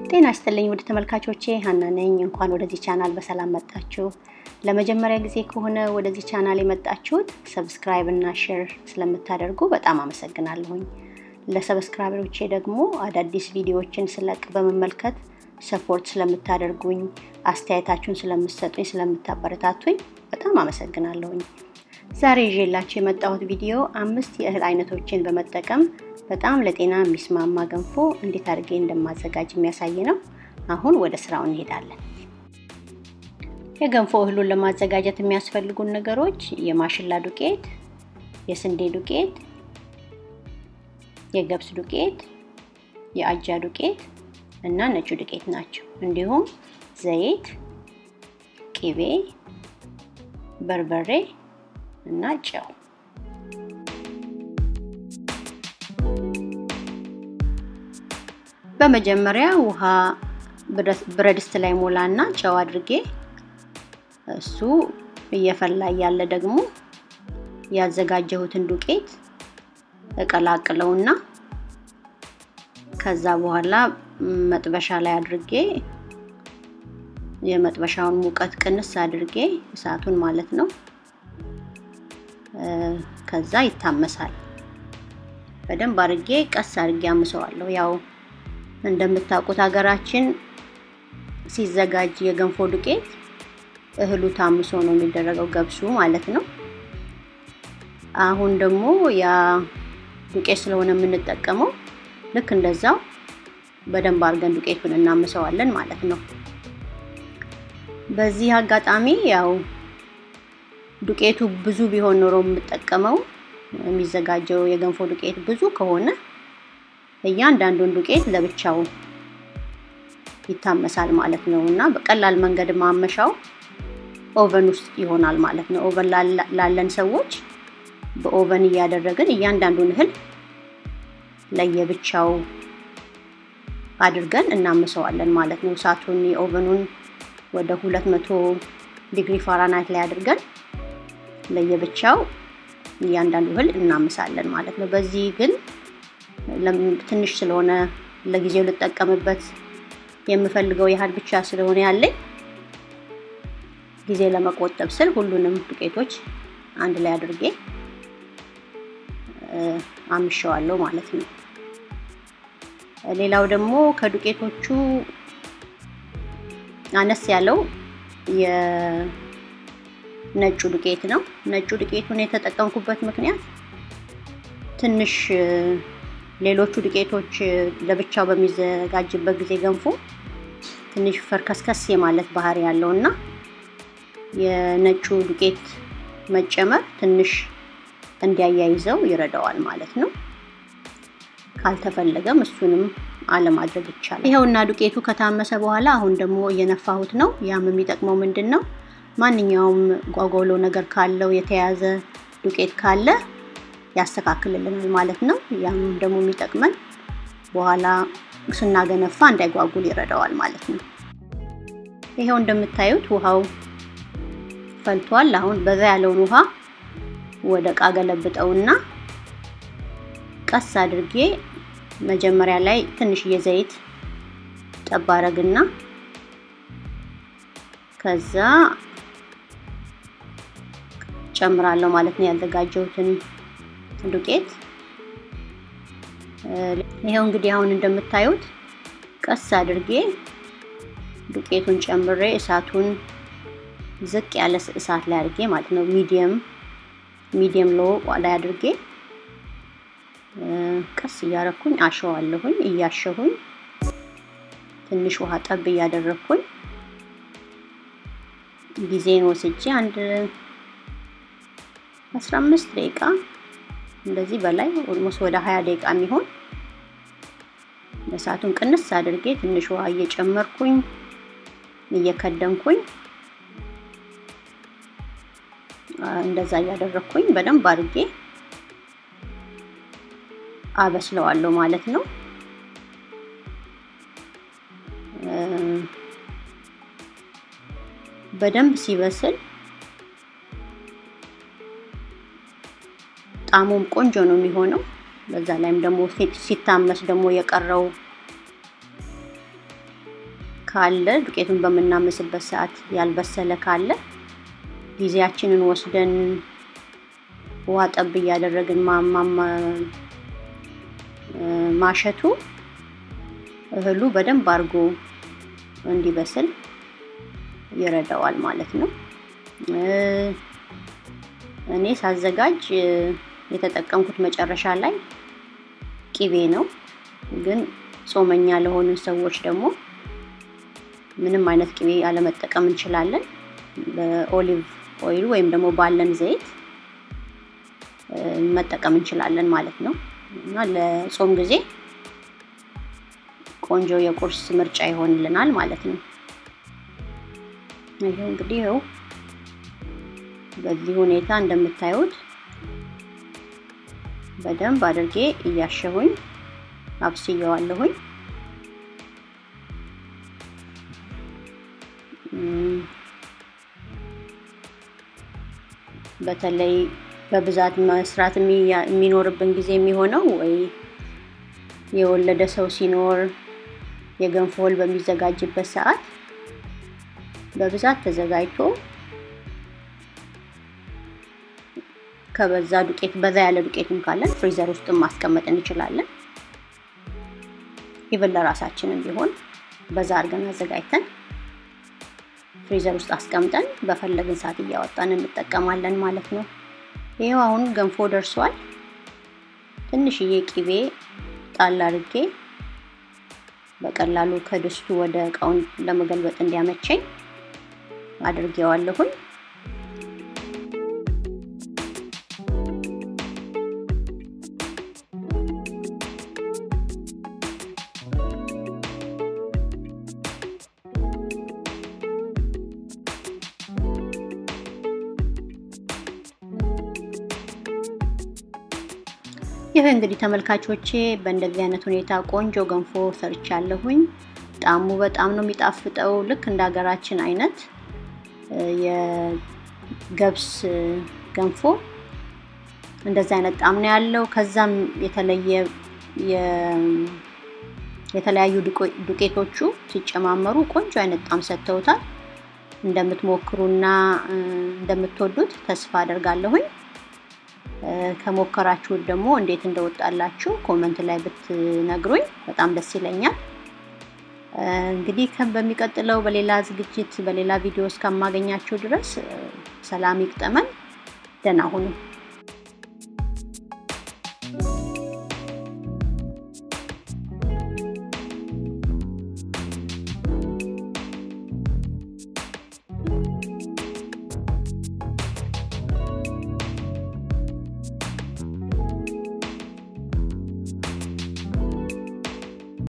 ጤና ይስጥልኝ ውድ ተመልካቾቼ ሀና ነኝ። እንኳን ወደዚህ ቻናል በሰላም መጣችሁ። ለመጀመሪያ ጊዜ ከሆነ ወደዚህ ቻናል የመጣችሁት ሰብስክራይብ እና ሼር ስለምታደርጉ በጣም አመሰግናለሁኝ። ለሰብስክራይበሮቼ ደግሞ አዳዲስ ቪዲዮዎችን ስለቅ በመመልከት ሰፖርት ስለምታደርጉኝ፣ አስተያየታችሁን ስለምትሰጡኝ፣ ስለምታበረታቱኝ በጣም አመሰግናለሁኝ። ዛሬ ይዤላችሁ የመጣሁት ቪዲዮ አምስት የእህል አይነቶችን በመጠቀም በጣም ለጤና የሚስማማ ገንፎ እንዴት አድርጌ እንደማዘጋጅ የሚያሳይ ነው። አሁን ወደ ስራው እንሄዳለን። የገንፎ እህሉን ለማዘጋጀት የሚያስፈልጉን ነገሮች የማሽላ ዱቄት፣ የስንዴ ዱቄት፣ የገብስ ዱቄት፣ የአጃ ዱቄት እና ነጩ ዱቄት ናቸው። እንዲሁም ዘይት፣ ቅቤ፣ በርበሬ እና ጨው በመጀመሪያ ውሃ ብረድስት ላይ ሞላና ጨው አድርጌ እሱ እየፈላ ያለ ደግሞ ያዘጋጀሁትን ዱቄት እቀላቅለውና ከዛ በኋላ መጥበሻ ላይ አድርጌ የመጥበሻውን ሙቀት ቅንስ አድርጌ እሳቱን ማለት ነው። ከዛ ይታመሳል። በደንብ አድርጌ ቀስ አድርጌ አምሰዋለሁ። ያው እንደምታውቁት ሀገራችን ሲዘጋጅ የገንፎ ዱቄት እህሉ ታምሶ ነው የሚደረገው፣ ገብሱ ማለት ነው። አሁን ደግሞ ያ ዱቄት ስለሆነ የምንጠቀመው ልክ እንደዛው በደንብ አድርገን ዱቄቱን እናምሰዋለን ማለት ነው። በዚህ አጋጣሚ ያው ዱቄቱ ብዙ ቢሆን ኖሮ የምጠቀመው የሚዘጋጀው የገንፎ ዱቄት ብዙ ከሆነ እያንዳንዱን ዱቄት ለብቻው ይታመሳል ማለት ነው እና በቀላል መንገድ ማመሻው ኦቨን ውስጥ ይሆናል ማለት ነው። ኦቨን ላለን ሰዎች በኦቨን እያደረግን እያንዳንዱን እህል ለየብቻው አድርገን እናምሰዋለን ማለት ነው። እሳቱን የኦቨኑን ወደ 200 ዲግሪ ፋራናይት ላይ አድርገን ለየብቻው እያንዳንዱ እህል እናምሳለን ማለት ነው። በዚህ ግን ትንሽ ስለሆነ ለጊዜው ልጠቀምበት የምፈልገው ያህል ብቻ ስለሆነ ያለኝ ጊዜ ለመቆጠብ ስል ሁሉንም ዱቄቶች አንድ ላይ አድርጌ አምሸዋለሁ ማለት ነው። ሌላው ደግሞ ከዱቄቶቹ አነስ ያለው የነጩ ዱቄት ነው። ነጩ ዱቄቱን የተጠቀምኩበት ምክንያት ትንሽ ሌሎቹ ዱቄቶች ለብቻው በሚዘጋጅበት ጊዜ ገንፎ ትንሽ ፈርከስከስ የማለት ባህሪ ያለው እና የነጩ ዱቄት መጨመር ትንሽ እንዲያያይዘው ይረዳዋል ማለት ነው። ካልተፈለገም እሱንም አለማድረግ ይቻላል። ይኸውና ዱቄቱ ከታመሰ በኋላ አሁን ደግሞ እየነፋሁት ነው። ያም የሚጠቅመው ምንድን ነው? ማንኛውም ጓጓሎ ነገር ካለው የተያዘ ዱቄት ካለ ያስተካክልልናል ማለት ነው። ያም ደግሞ የሚጠቅመን በኋላ ስናገነፋ እንዳይጓጉል ይረዳዋል ማለት ነው። ይሄው እንደምታዩት ውሃው ፈልቷል። አሁን በዛ ያለውን ውሃ ወደ እቃ ገለብጠውና ቀስ አድርጌ መጀመሪያ ላይ ትንሽዬ ዘይት ጠብ አረግና ከዛ ጨምራለሁ ማለት ነው ያዘጋጀሁትን ዱቄት ይሄው እንግዲህ አሁን እንደምታዩት ቀስ አድርጌ ዱቄቱን ጨምሬ እሳቱን ዝቅ ያለ እሳት ላይ አድርጌ ማለት ነው ሚዲየም ሚዲየም ሎ ላይ አድርጌ ቀስ እያረኩኝ አሸዋለሁኝ። እያሸሁኝ ትንሽ ውሃ ጠብ እያደረኩኝ ጊዜን ወስጄ አንድ 15 ደቂቃ እንደዚህ በላይ ኦልሞስት ወደ 20 ደቂቃ የሚሆን እሳቱን ቅንስ አድርጌ ትንሽ ውሃ እየጨመርኩኝ እየከደንኩኝ እንደዛ እያደረኩኝ በደንብ አድርጌ አበስለዋለሁ ማለት ነው። በደንብ ሲበስል ጣሙም ቆንጆ ነው የሚሆነው። በዛ ላይም ደግሞ ሲታመስ ደግሞ የቀረው ካለ ዱቄቱን በምናመስበት ሰዓት ያልበሰለ ካለ ጊዜያችንን ወስደን ውሃ ጠብ እያደረግን ማሸቱ እህሉ በደንብ አድርጎ እንዲበስል ይረዳዋል ማለት ነው። እኔ ሳዘጋጅ የተጠቀምኩት መጨረሻ ላይ ቂቤ ነው። ግን ጾመኛ ለሆኑ ሰዎች ደግሞ ምንም አይነት ቂቤ አለመጠቀም እንችላለን። በኦሊቭ ኦይል ወይም ደግሞ ባለን ዘይት መጠቀም እንችላለን ማለት ነው እና ለጾም ጊዜ ቆንጆ የቁርስ ምርጫ ይሆንልናል ማለት ነው። ይሄው እንግዲህ ይኸው በዚህ ሁኔታ እንደምታዩት በደንብ አድርጌ እያሸሁኝ አብስየዋለሁኝ። በተለይ በብዛት መስራት የሚኖርብን ጊዜ የሚሆነው ወይ የወለደ ሰው ሲኖር የገንፎ እህል በሚዘጋጅበት ሰዓት በብዛት ተዘጋጅቶ ከበዛ ዱቄት በዛ ያለ ዱቄትም ካለን ፍሪዘር ውስጥ ማስቀመጥ እንችላለን። ኢቨን ለራሳችንም ቢሆን በዛ አድርገን አዘጋጅተን ፍሪዘር ውስጥ አስቀምጠን በፈለግን ሰዓት እያወጣን እንጠቀማለን ማለት ነው። ይሄው አሁን ገንፎ ደርሷል። ትንሽዬ ቂቤ ጣል አድርጌ በቀላሉ ከድስቱ ወደ እቃውን ለመገልበጥ እንዲያመቸኝ አድርጌዋለሁኝ። ይህ እንግዲህ ተመልካቾቼ በእንደዚህ አይነት ሁኔታ ቆንጆ ገንፎ ሰርቻለሁኝ። ጣዕሙ በጣም ነው የሚጣፍጠው። ልክ እንደ ሀገራችን አይነት የገብስ ገንፎ እንደዚህ አይነት ጣዕም ነው ያለው። ከዛም የተለየ የተለያዩ ዱቄቶቹ ሲጨማመሩ ቆንጆ አይነት ጣዕም ሰጥተውታል። እንደምትሞክሩና እንደምትወዱት ተስፋ አደርጋለሁኝ። ከሞከራችሁት ደግሞ እንዴት እንደወጣላችሁ ኮመንት ላይ ብትነግሩኝ በጣም ደስ ይለኛል። እንግዲህ በሚቀጥለው በሌላ ዝግጅት በሌላ ቪዲዮ እስከማገኛችሁ ድረስ ሰላም ይግጠመን። ደህና ሁኑ።